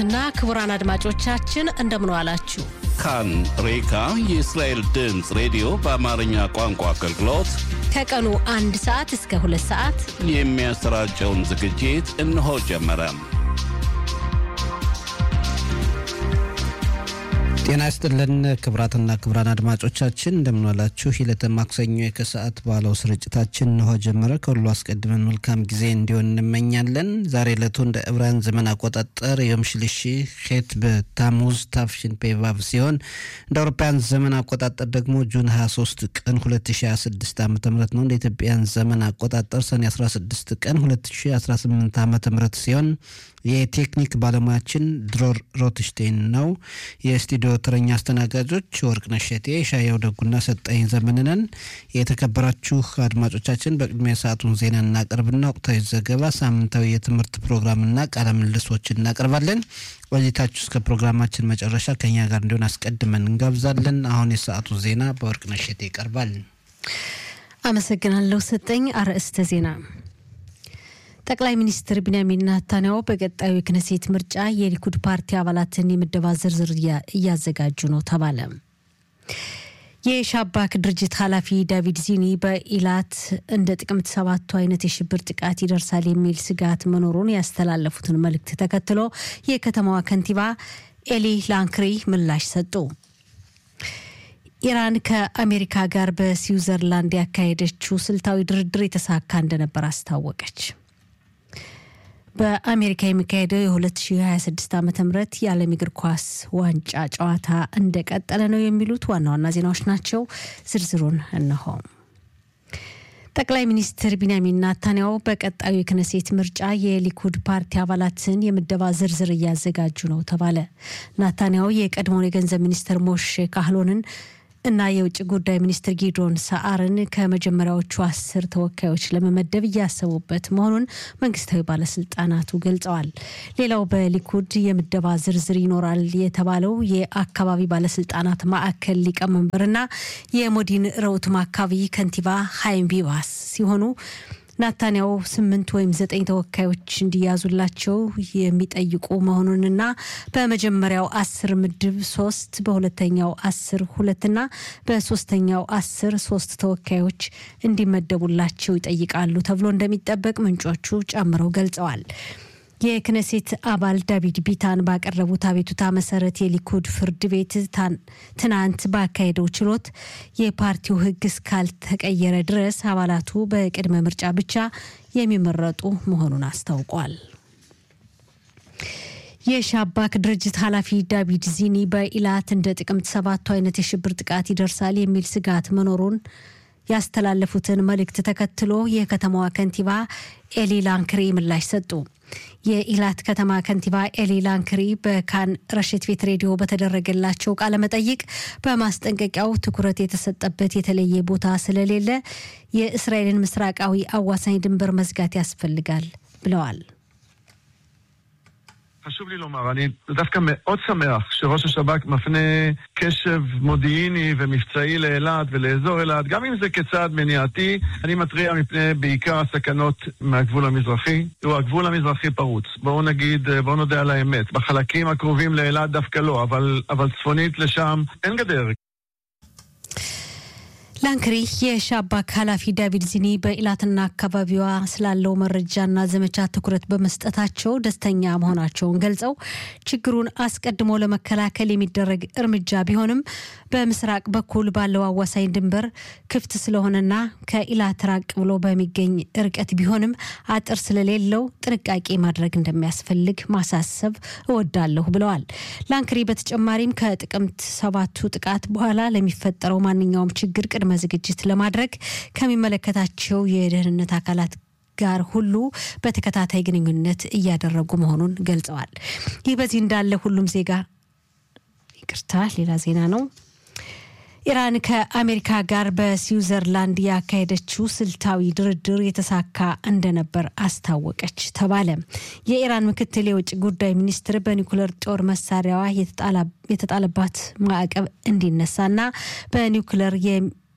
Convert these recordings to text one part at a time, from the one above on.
እና ክቡራን አድማጮቻችን እንደምን ዋላችሁ። ካን ሬካ የእስራኤል ድምፅ ሬዲዮ በአማርኛ ቋንቋ አገልግሎት ከቀኑ አንድ ሰዓት እስከ ሁለት ሰዓት የሚያሰራጨውን ዝግጅት እነሆ ጀመረ። ጤና ይስጥልን ክብራትና ክብራን አድማጮቻችን እንደምንዋላችሁ። የዕለተ ማክሰኞ የከሰዓት ባለው ስርጭታችን እንሆ ጀመረ። ከሁሉ አስቀድመን መልካም ጊዜ እንዲሆን እንመኛለን። ዛሬ ዕለቱ እንደ ዕብራውያን ዘመን አቆጣጠር የም ሽልሺ ሄት በታሙዝ ታፍሽን ፔቫቭ ሲሆን እንደ አውሮፓውያን ዘመን አቆጣጠር ደግሞ ጁን 23 ቀን 2026 ዓ ም ነው። እንደ ኢትዮጵያን ዘመን አቆጣጠር ሰኔ 16 ቀን 2018 ዓ ም ሲሆን የቴክኒክ ባለሙያችን ድሮር ሮትሽቴን ነው። የስቱዲዮ ተረኛ አስተናጋጆች ወርቅነሽ እሸቴ፣ ሻየው ደጉና ሰጠኝ ዘመንነን። የተከበራችሁ አድማጮቻችን በቅድሚያ ሰዓቱን ዜና እናቀርብና ወቅታዊ ዘገባ፣ ሳምንታዊ የትምህርት ፕሮግራምና ቃለ ምልልሶችን እናቀርባለን። ቆይታችሁ እስከ ፕሮግራማችን መጨረሻ ከኛ ጋር እንዲሆን አስቀድመን እንጋብዛለን። አሁን የሰዓቱ ዜና በወርቅነሽ እሸቴ ይቀርባል። አመሰግናለሁ ሰጠኝ። አርዕስተ ዜና ጠቅላይ ሚኒስትር ቢንያሚን ናታንያሁ በቀጣዩ የክነሴት ምርጫ የሊኩድ ፓርቲ አባላትን የምደባ ዝርዝር እያዘጋጁ ነው ተባለ። የሻባክ ድርጅት ኃላፊ ዳቪድ ዚኒ በኢላት እንደ ጥቅምት ሰባቱ አይነት የሽብር ጥቃት ይደርሳል የሚል ስጋት መኖሩን ያስተላለፉትን መልእክት ተከትሎ የከተማዋ ከንቲባ ኤሊ ላንክሪ ምላሽ ሰጡ። ኢራን ከአሜሪካ ጋር በስዊዘርላንድ ያካሄደችው ስልታዊ ድርድር የተሳካ እንደነበር አስታወቀች። በአሜሪካ የሚካሄደው የ2026 ዓ ም የዓለም እግር ኳስ ዋንጫ ጨዋታ እንደቀጠለ ነው የሚሉት ዋና ዋና ዜናዎች ናቸው። ዝርዝሩን እነሆ። ጠቅላይ ሚኒስትር ቢንያሚን ናታንያሁ በቀጣዩ የክነሴት ምርጫ የሊኩድ ፓርቲ አባላትን የምደባ ዝርዝር እያዘጋጁ ነው ተባለ። ናታንያሁ የቀድሞውን የገንዘብ ሚኒስትር ሞሼ ካህሎንን እና የውጭ ጉዳይ ሚኒስትር ጊዶን ሰዓርን ከመጀመሪያዎቹ አስር ተወካዮች ለመመደብ እያሰቡበት መሆኑን መንግስታዊ ባለስልጣናቱ ገልጸዋል። ሌላው በሊኩድ የምደባ ዝርዝር ይኖራል የተባለው የአካባቢ ባለስልጣናት ማዕከል ሊቀመንበርና የሞዲን ረውትም አካባቢ ከንቲባ ሃይም ቢባስ ሲሆኑ ናታንያው ስምንት ወይም ዘጠኝ ተወካዮች እንዲያዙላቸው የሚጠይቁ መሆኑንና በመጀመሪያው አስር ምድብ ሶስት በሁለተኛው አስር ሁለትና በሶስተኛው አስር ሶስት ተወካዮች እንዲመደቡላቸው ይጠይቃሉ ተብሎ እንደሚጠበቅ ምንጮቹ ጨምረው ገልጸዋል። የክነሴት አባል ዳቪድ ቢታን ባቀረቡት አቤቱታ መሰረት የሊኩድ ፍርድ ቤት ትናንት ባካሄደው ችሎት የፓርቲው ሕግ እስካልተቀየረ ድረስ አባላቱ በቅድመ ምርጫ ብቻ የሚመረጡ መሆኑን አስታውቋል። የሻባክ ድርጅት ኃላፊ ዳቪድ ዚኒ በኢላት እንደ ጥቅምት ሰባቱ አይነት የሽብር ጥቃት ይደርሳል የሚል ስጋት መኖሩን ያስተላለፉትን መልእክት ተከትሎ የከተማዋ ከንቲባ ኤሊ ላንክሪ ምላሽ ሰጡ። የኢላት ከተማ ከንቲባ ኤሊ ላንክሪ በካን ረሽት ቤት ሬዲዮ በተደረገላቸው ቃለ መጠይቅ በማስጠንቀቂያው ትኩረት የተሰጠበት የተለየ ቦታ ስለሌለ የእስራኤልን ምስራቃዊ አዋሳኝ ድንበር መዝጋት ያስፈልጋል ብለዋል። חשוב לי לומר, אני דווקא מאוד שמח שראש השב"כ מפנה קשב מודיעיני ומבצעי לאילת ולאזור אילת, גם אם זה כצעד מניעתי, אני מתריע מפני בעיקר הסכנות מהגבול המזרחי. תראו, הגבול המזרחי פרוץ. בואו נגיד, בואו נודה על האמת. בחלקים הקרובים לאילת דווקא לא, אבל, אבל צפונית לשם אין גדר. ላንክሪ የሻባክ ኃላፊ ዳቪድ ዚኒ በኢላትና አካባቢዋ ስላለው መረጃና ዘመቻ ትኩረት በመስጠታቸው ደስተኛ መሆናቸውን ገልጸው ችግሩን አስቀድሞ ለመከላከል የሚደረግ እርምጃ ቢሆንም በምስራቅ በኩል ባለው አዋሳኝ ድንበር ክፍት ስለሆነና ከኢላት ራቅ ብሎ በሚገኝ ርቀት ቢሆንም አጥር ስለሌለው ጥንቃቄ ማድረግ እንደሚያስፈልግ ማሳሰብ እወዳለሁ ብለዋል። ላንክሪ በተጨማሪም ከጥቅምት ሰባቱ ጥቃት በኋላ ለሚፈጠረው ማንኛውም ችግር ቅድመ ዝግጅት ለማድረግ ከሚመለከታቸው የደህንነት አካላት ጋር ሁሉ በተከታታይ ግንኙነት እያደረጉ መሆኑን ገልጸዋል። ይህ በዚህ እንዳለ ሁሉም ዜጋ ይቅርታ፣ ሌላ ዜና ነው። ኢራን ከአሜሪካ ጋር በስዊዘርላንድ ያካሄደችው ስልታዊ ድርድር የተሳካ እንደነበር አስታወቀች ተባለ። የኢራን ምክትል የውጭ ጉዳይ ሚኒስትር በኒውክለር ጦር መሳሪያዋ የተጣለባት ማዕቀብ እንዲነሳና በኒውክለር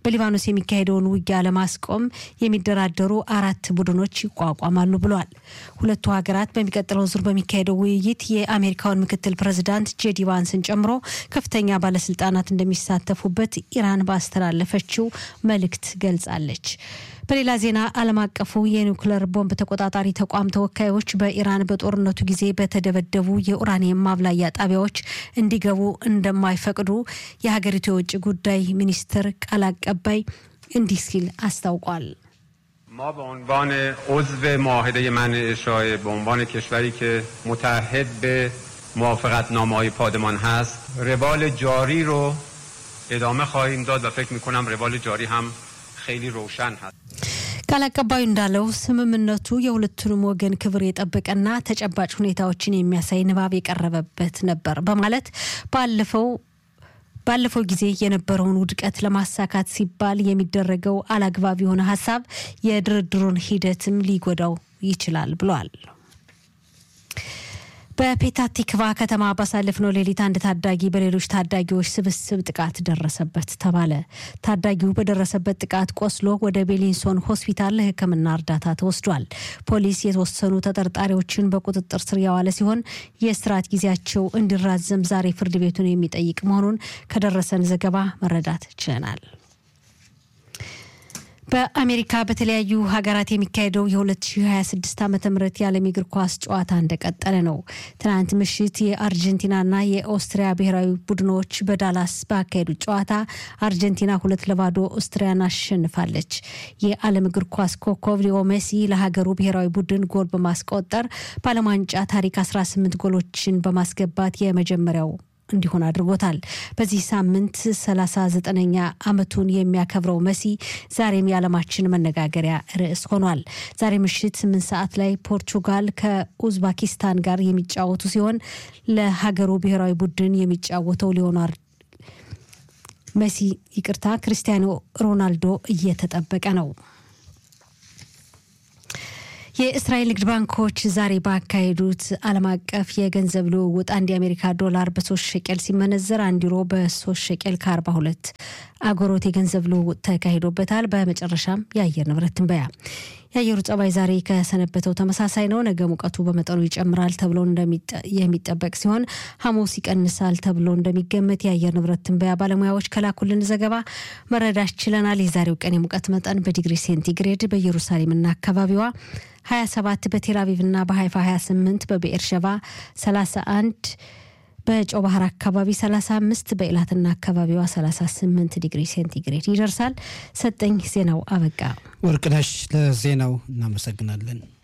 በሊባኖስ የሚካሄደውን ውጊያ ለማስቆም የሚደራደሩ አራት ቡድኖች ይቋቋማሉ ብለዋል። ሁለቱ ሀገራት በሚቀጥለው ዙር በሚካሄደው ውይይት የአሜሪካውን ምክትል ፕሬዚዳንት ጄዲ ቫንስን ጨምሮ ከፍተኛ ባለስልጣናት እንደሚሳተፉበት ኢራን ባስተላለፈችው መልእክት ገልጻለች። በሌላ ዜና ዓለም አቀፉ የኒውክለር ቦምብ ተቆጣጣሪ ተቋም ተወካዮች በኢራን በጦርነቱ ጊዜ በተደበደቡ የኡራኒየም ማብላያ ጣቢያዎች እንዲገቡ እንደማይፈቅዱ የሀገሪቱ የውጭ ጉዳይ ሚኒስትር ቃል አቀባይ እንዲህ ሲል አስታውቋል። ما به عنوان عضو معاهده منع اشاعه به عنوان کشوری که متحد به موافقتنامه های پادمان هست روال جاری رو ادامه خواهیم داد و فکر میکنم روال جاری هم خیلی روشن هست ቃል አቀባዩ እንዳለው ስምምነቱ የሁለቱንም ወገን ክብር የጠበቀና ተጨባጭ ሁኔታዎችን የሚያሳይ ንባብ የቀረበበት ነበር በማለት ባለፈው ባለፈው ጊዜ የነበረውን ውድቀት ለማሳካት ሲባል የሚደረገው አላግባብ የሆነ ሀሳብ የድርድሩን ሂደትም ሊጎዳው ይችላል ብሏል። በፔታህ ቲክቫ ከተማ ባሳለፍነው ሌሊት አንድ ታዳጊ በሌሎች ታዳጊዎች ስብስብ ጥቃት ደረሰበት ተባለ። ታዳጊው በደረሰበት ጥቃት ቆስሎ ወደ ቤሊንሶን ሆስፒታል ለሕክምና እርዳታ ተወስዷል። ፖሊስ የተወሰኑ ተጠርጣሪዎችን በቁጥጥር ስር ያዋለ ሲሆን የእስራት ጊዜያቸው እንዲራዘም ዛሬ ፍርድ ቤቱን የሚጠይቅ መሆኑን ከደረሰን ዘገባ መረዳት ችለናል። በአሜሪካ በተለያዩ ሀገራት የሚካሄደው የ2026 ዓ ም የዓለም እግር ኳስ ጨዋታ እንደቀጠለ ነው። ትናንት ምሽት የአርጀንቲናና የኦስትሪያ ብሔራዊ ቡድኖች በዳላስ ባካሄዱት ጨዋታ አርጀንቲና ሁለት ለባዶ ኦስትሪያን አሸንፋለች። የዓለም እግር ኳስ ኮከብ ሊዮ ሜሲ ለሀገሩ ብሔራዊ ቡድን ጎል በማስቆጠር በዓለም ዋንጫ ታሪክ 18 ጎሎችን በማስገባት የመጀመሪያው እንዲሆን አድርጎታል። በዚህ ሳምንት 39ኛ ዓመቱን የሚያከብረው መሲ ዛሬም የዓለማችን መነጋገሪያ ርዕስ ሆኗል። ዛሬ ምሽት 8 ሰዓት ላይ ፖርቹጋል ከኡዝባኪስታን ጋር የሚጫወቱ ሲሆን ለሀገሩ ብሔራዊ ቡድን የሚጫወተው ሊዮናር መሲ ይቅርታ፣ ክርስቲያኖ ሮናልዶ እየተጠበቀ ነው። የእስራኤል ንግድ ባንኮች ዛሬ ባካሄዱት ዓለም አቀፍ የገንዘብ ልውውጥ አንድ የአሜሪካ ዶላር በሶስት ሸቄል ሲመነዘር አንድ ዩሮ በሶስት ሸቄል ከአርባ ሁለት አጎሮት የገንዘብ ልውውጥ ተካሂዶበታል። በመጨረሻም የአየር ንብረት ትንበያ። የአየሩ ጸባይ ዛሬ ከሰነበተው ተመሳሳይ ነው። ነገ ሙቀቱ በመጠኑ ይጨምራል ተብሎ የሚጠበቅ ሲሆን ሐሙስ ይቀንሳል ተብሎ እንደሚገመት የአየር ንብረት ትንበያ ባለሙያዎች ከላኩልን ዘገባ መረዳት ችለናል። የዛሬው ቀን የሙቀት መጠን በዲግሪ ሴንቲግሬድ በኢየሩሳሌምና አካባቢዋ 27 በቴል አቪቭና በሀይፋ 28 በብኤርሸባ 31 በጨው ባህር አካባቢ 35 በኢላትና አካባቢዋ 38 ዲግሪ ሴንቲግሬድ ይደርሳል። ሰጠኝ ዜናው አበቃ። ወርቅነሽ ለዜናው እናመሰግናለን።